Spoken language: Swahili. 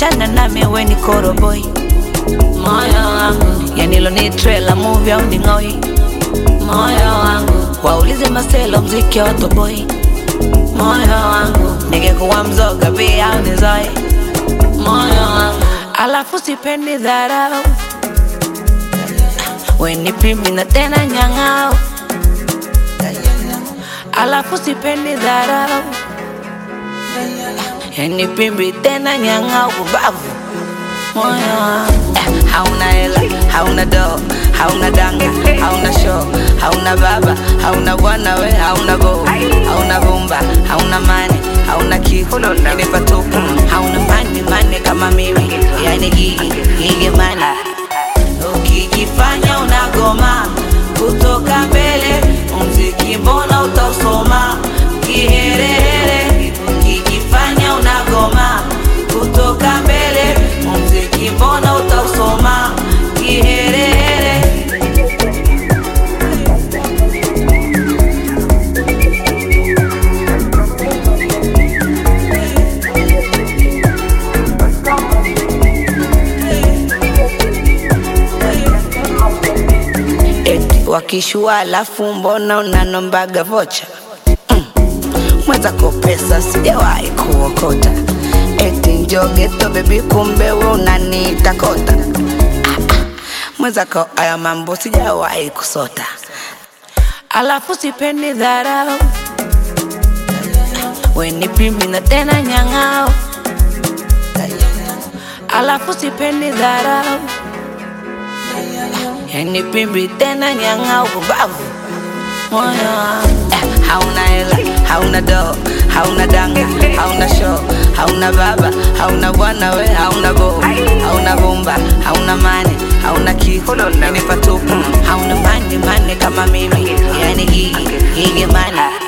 chana nami we ni koroboi moyo wangu yanilo ni trailer movie au ni ng'oi moyo wangu waulize maselo mziki wa toboi moyo wangu ningekuwa mzoga pia au nizoe moyo wangu alafu sipendi dharau weni pimbi na tena nyang'ao alafu sipendi dharau yani pimbi tena nyang'ao kubavu moyo wangu eh, hauna hela hauna doo hauna danga hauna show hauna baba hauna bwana we hauna bo hauna bomba hauna mani hauna kitu ni patupu hauna mani mani kama mimi yani gigi gigi mani ukijifanya unagoma kutoka mbele mziki mbona utausoma kiherehere ukijifanya unagoma kutoka mbele mziki mbona utausoma kiherehere eti wakishua alafu mbona unanombaga vocha mm. mwenzako pesa sijawahi kuokota eti njogeto bebi kumbe we unaniita kota ah, ah. mwenzako aya mambo sijawahi kusota alafu sipendi dharau weni pimbi na tena nyang'ao alafu sipendi dharau yani pimbi tena nyang'au kubavu moyo wangu eh, hauna hela hauna doo hauna danga hauna show hauna baba hauna bwana we hauna bo hauna bomba hauna mani hauna kitu ni patupu hauna mani mani kama mimi yani gigi gigi mani